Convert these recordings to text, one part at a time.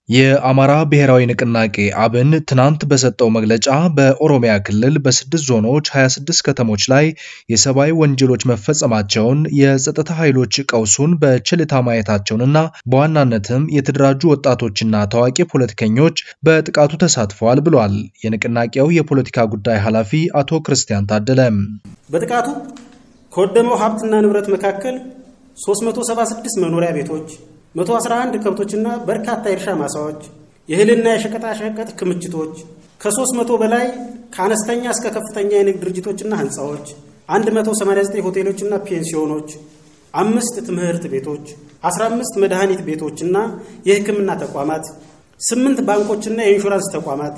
የአማራ ብሔራዊ ንቅናቄ አብን ትናንት በሰጠው መግለጫ በኦሮሚያ ክልል በስድስት ዞኖች 26 ከተሞች ላይ የሰብአዊ ወንጀሎች መፈጸማቸውን የጸጥታ ኃይሎች ቀውሱን በችልታ ማየታቸውንና በዋናነትም የተደራጁ ወጣቶችና ታዋቂ ፖለቲከኞች በጥቃቱ ተሳትፈዋል ብሏል። የንቅናቄው የፖለቲካ ጉዳይ ኃላፊ አቶ ክርስቲያን ታደለ በጥቃቱ ከወደመው ሀብትና ንብረት መካከል 376 መኖሪያ ቤቶች 111 ከብቶችና በርካታ የእርሻ ማሳዎች፣ የእህልና የሸቀጣሸቀጥ ክምችቶች፣ ከ300 በላይ ከአነስተኛ እስከ ከፍተኛ የንግድ ድርጅቶችና ህንፃዎች፣ 189 ሆቴሎችና ፔንሲዮኖች፣ አምስት ትምህርት ቤቶች፣ 15 መድኃኒት ቤቶችና የሕክምና ተቋማት፣ 8 ባንኮችና የኢንሹራንስ ተቋማት፣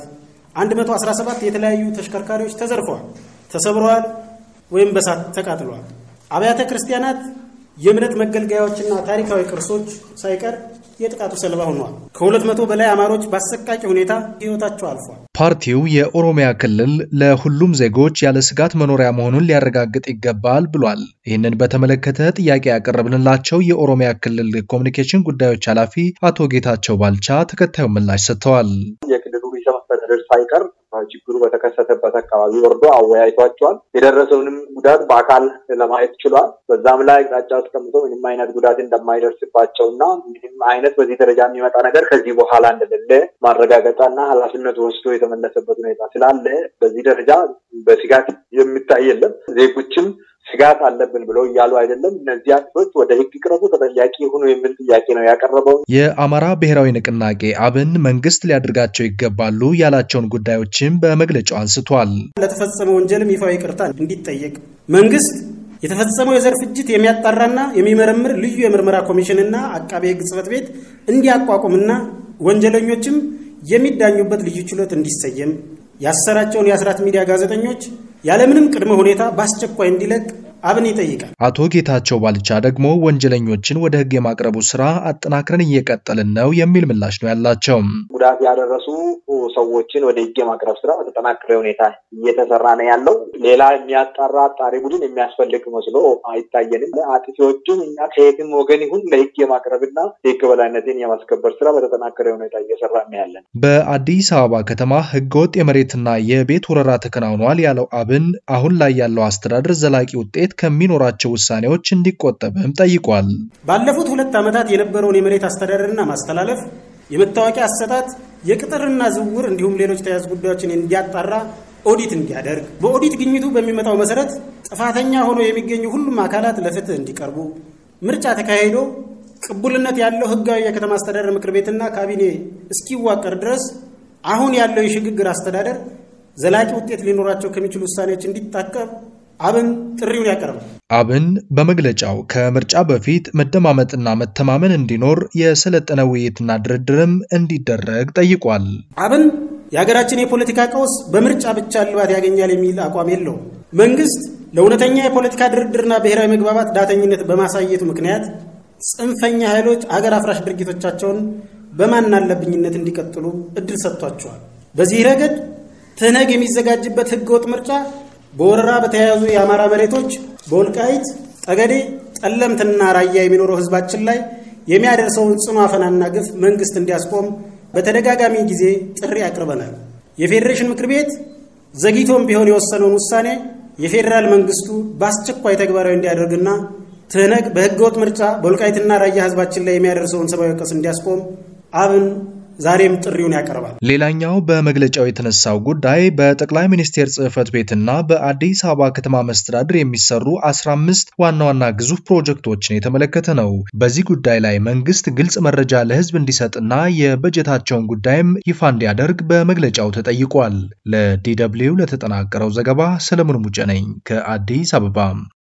117 የተለያዩ ተሽከርካሪዎች ተዘርፈዋል፣ ተሰብረዋል ወይም በሳት ተቃጥለዋል። አብያተ ክርስቲያናት የእምነት መገልገያዎችና ታሪካዊ ቅርሶች ሳይቀር የጥቃቱ ሰለባ ሆነዋል። ከሁለት መቶ በላይ አማሮች በአሰቃቂ ሁኔታ ህይወታቸው አልፏል። ፓርቲው የኦሮሚያ ክልል ለሁሉም ዜጎች ያለ ስጋት መኖሪያ መሆኑን ሊያረጋግጥ ይገባል ብሏል። ይህንን በተመለከተ ጥያቄ ያቀረብንላቸው የኦሮሚያ ክልል ኮሚኒኬሽን ጉዳዮች ኃላፊ አቶ ጌታቸው ባልቻ ተከታዩ ምላሽ ሰጥተዋል። የክልሉ ርዕሰ መስተዳድር ሳይቀር ችግሩ በተከሰተበት አካባቢ ወርዶ አወያይቷቸዋል። የደረሰውንም ጉዳት በአካል ለማየት ችሏል። በዛም ላይ አቅጣጫ አስቀምጦ ምንም አይነት ጉዳት እንደማይደርስባቸው እና ምንም አይነት በዚህ ደረጃ የሚመጣ ነገር ከዚህ በኋላ እንደሌለ ማረጋገጫና ኃላፊነት ወስዶ የተመለሰበት ሁኔታ ስላለ በዚህ ደረጃ በስጋት የሚታይ የለም። ዜጎችም ስጋት አለብን ብለው እያሉ አይደለም። እነዚህ አጥፎች ወደ ሕግ ቅረቡ፣ ተጠያቂ ይሁኑ የሚል ጥያቄ ነው ያቀረበው። የአማራ ብሔራዊ ንቅናቄ አብን መንግስት ሊያደርጋቸው ይገባሉ ያላቸውን ጉዳዮችም በመግለጫው አንስቷል። ለተፈጸመ ወንጀልም ይፋዊ ይቅርታ እንዲጠየቅ መንግስት የተፈጸመው የዘር ፍጅት የሚያጣራና የሚመረምር ልዩ የምርመራ ኮሚሽንና አቃቤ ሕግ ጽሕፈት ቤት እንዲያቋቁምና ወንጀለኞችም የሚዳኙበት ልዩ ችሎት እንዲሰየም ያሰራቸውን የአስራት ሚዲያ ጋዜጠኞች ያለምንም ቅድመ ሁኔታ በአስቸኳይ እንዲለቅ አብን ይጠይቃል። አቶ ጌታቸው ባልቻ ደግሞ ወንጀለኞችን ወደ ህግ የማቅረቡ ስራ አጠናክረን እየቀጠልን ነው የሚል ምላሽ ነው ያላቸው። ጉዳት ያደረሱ ሰዎችን ወደ ህግ የማቅረብ ስራ በተጠናከረ ሁኔታ እየተሰራ ነው ያለው። ሌላ የሚያጣራ አጣሪ ቡድን የሚያስፈልግ መስሎ አይታየንም። አጥፊዎቹን እኛ ከየትም ወገን ይሁን ለህግ የማቅረብና የህግ በላይነትን የማስከበር ስራ በተጠናከረ ሁኔታ እየሰራ ነው ያለን። በአዲስ አበባ ከተማ ህገወጥ የመሬትና የቤት ወረራ ተከናውኗል ያለው አብን አሁን ላይ ያለው አስተዳደር ዘላቂ ውጤት ከሚኖራቸው ውሳኔዎች እንዲቆጠብም ጠይቋል። ባለፉት ሁለት ዓመታት የነበረውን የመሬት አስተዳደርና ማስተላለፍ፣ የመታወቂያ አሰጣጥ፣ የቅጥርና ዝውውር እንዲሁም ሌሎች ተያያዥ ጉዳዮችን እንዲያጣራ ኦዲት እንዲያደርግ፣ በኦዲት ግኝቱ በሚመጣው መሰረት ጥፋተኛ ሆኖ የሚገኙ ሁሉም አካላት ለፍትህ እንዲቀርቡ፣ ምርጫ ተካሂዶ ቅቡልነት ያለው ህጋዊ የከተማ አስተዳደር ምክር ቤትና ካቢኔ እስኪዋቀር ድረስ አሁን ያለው የሽግግር አስተዳደር ዘላቂ ውጤት ሊኖራቸው ከሚችሉ ውሳኔዎች እንዲታቀብ አብን ጥሪውን ያቀርባል። አብን በመግለጫው ከምርጫ በፊት መደማመጥና መተማመን እንዲኖር የሰለጠነ ውይይትና ድርድርም እንዲደረግ ጠይቋል። አብን የሀገራችን የፖለቲካ ቀውስ በምርጫ ብቻ እልባት ያገኛል የሚል አቋም የለውም። መንግስት ለእውነተኛ የፖለቲካ ድርድርና ብሔራዊ መግባባት ዳተኝነት በማሳየቱ ምክንያት ጽንፈኛ ኃይሎች አገር አፍራሽ ድርጊቶቻቸውን በማናለብኝነት እንዲቀጥሉ እድል ሰጥቷቸዋል። በዚህ ረገድ ትህነግ የሚዘጋጅበት ህገወጥ ምርጫ በወረራ በተያያዙ የአማራ መሬቶች በወልቃይት ጠገዴ፣ ጠለምትና ራያ የሚኖረው ህዝባችን ላይ የሚያደርሰውን ጽኑ አፈናና ግፍ መንግስት እንዲያስቆም በተደጋጋሚ ጊዜ ጥሪ አቅርበናል። የፌዴሬሽን ምክር ቤት ዘግይቶም ቢሆን የወሰነውን ውሳኔ የፌዴራል መንግስቱ በአስቸኳይ ተግባራዊ እንዲያደርግና ትህነግ በህገወጥ ምርጫ በወልቃይትና ራያ ህዝባችን ላይ የሚያደርሰውን ሰብአዊ ቀውስ እንዲያስቆም አብን ዛሬም ጥሪውን ያቀርባል። ሌላኛው በመግለጫው የተነሳው ጉዳይ በጠቅላይ ሚኒስቴር ጽህፈት ቤትና በአዲስ አበባ ከተማ መስተዳድር የሚሰሩ 15 ዋና ዋና ግዙፍ ፕሮጀክቶችን የተመለከተ ነው። በዚህ ጉዳይ ላይ መንግስት ግልጽ መረጃ ለህዝብ እንዲሰጥና የበጀታቸውን ጉዳይም ይፋ እንዲያደርግ በመግለጫው ተጠይቋል። ለዲ ደብልዩ ለተጠናቀረው ዘገባ ሰለሞን ሙጬ ነኝ ከአዲስ አበባ።